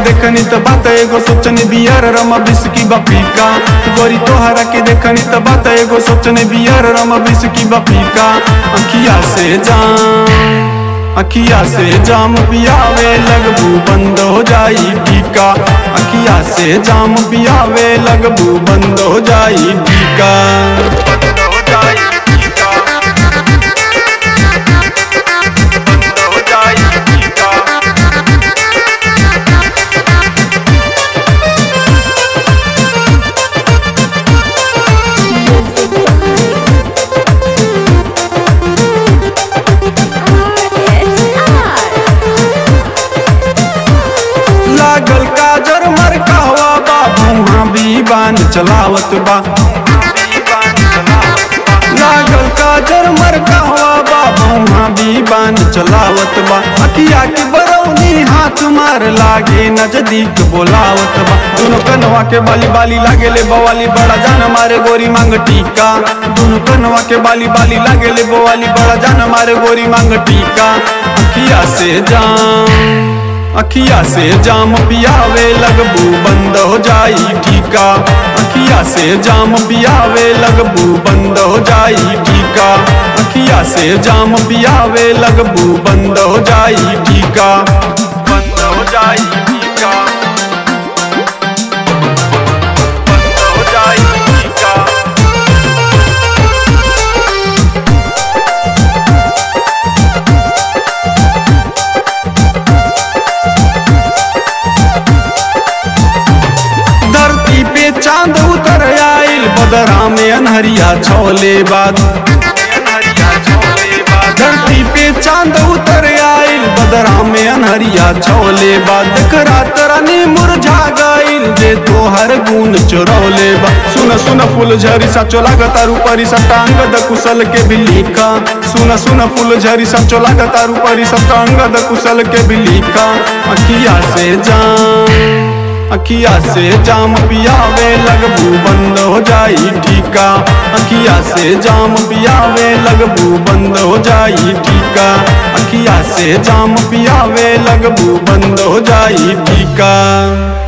देखनी त बात एगो सोचने बियर रम बिस्की बपीका गोरी तोहरा के देखनी त बात एगो सोचने बियर रम बिस्की बपीका अखिया से जान अखिया से जाम पियावे लगबू बंद हो जाई टीका अखिया से जाम पियावे लगबू बंद हो जाई टीका बंद हो जाई टीका बंद हो जाई टीका लागल काजर मर कहवा बा मुहा भी बान चलावत बा लागल काजर मर कहवा बा मुहा भी बान चलावत बा अखिया के बरौनी हाथ मार लागे नजदीक बोलावत बा दोनों कनवा के बाली बाली लागे ले बवाली बड़ा जान मारे गोरी मांग टीका दोनों कनवा के बाली बाली लागे ले बवाली बड़ा जान मारे गोरी मांग टीका अखिया से जान अखिया से जाम पियावे लगबू बंद हो जाई ठीका अखिया से जाम पियावे लगबू बंद हो जाई ठीका अखिया से जाम पियावे लगबू बंद हो जाई ठीका बंद हो जाई ठीका बंद हो जाई ठीका धरती पे चांद उतर आइल बदरा में अनहरिया छोले बाद धरती पे चांद उतर आइल बदरा में अनहरिया छोले बाद रात रानी मुरझा गइल जे तोहर गुण चोरौले बा सुन सुन फूल झरी सा चोला तारू परी सटांग द कुशल के बिलिका सुन सुन फूल झरी सा चोला तारू परी सटांग द कुशल के बिलिका अखिया से जान अखिया से जाम पियावे लगबू बंद हो जाई ठीका अखिया से जाम पियावे लगबू बंद हो जाई ठीका अखिया से जाम पियावे लगबू बंद हो जाई ठीका